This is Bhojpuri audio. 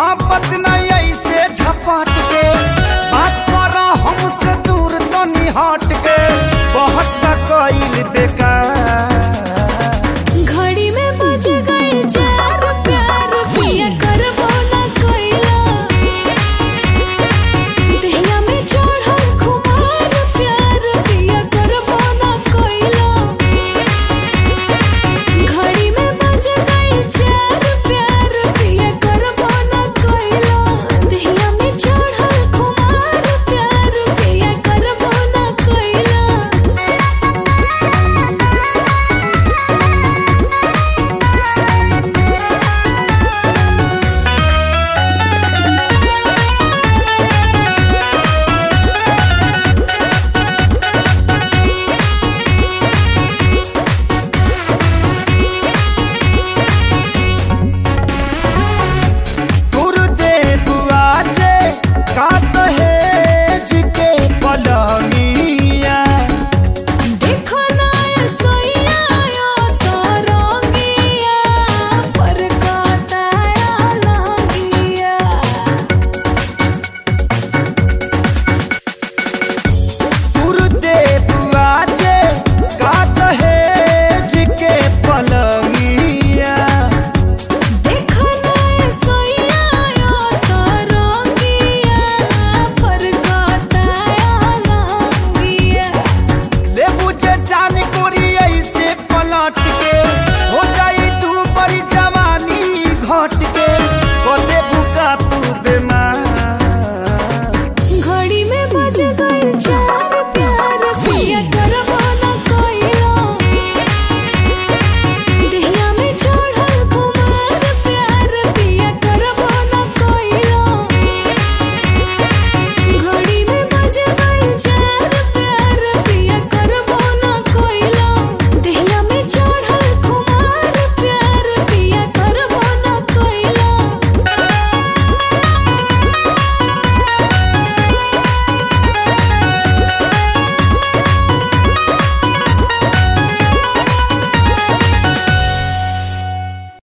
मोहब्बत नहीं ऐसे झपट के बात कर हमसे दूर तनी हट के बहस बा कइल बेकार घड़ी में बज गए चार प्यार पिया करबो ना कइला देहिया में चढ़ल खुमार प्यार पिया करबो ना कइला घड़ी में बज गए चार प्यार पिया करबो ना कइला देहिया में चढ़ल खुमार प्यार पिया करबो ना कइला गुरुदेव आजे का दहेज के पलंगिया देखो ना ये सोइया या तो रंगिया पर काताया लंगिया गुरुदेव आजे का दहेज के पलंगिया देखो ना ये सोइया या तो रंगिया पर काताया लंगिया ले बुझे जान कोरी ऐसे पलट के हो जाई तू बड़ी जवानी घट के कोते बुका तू बेमा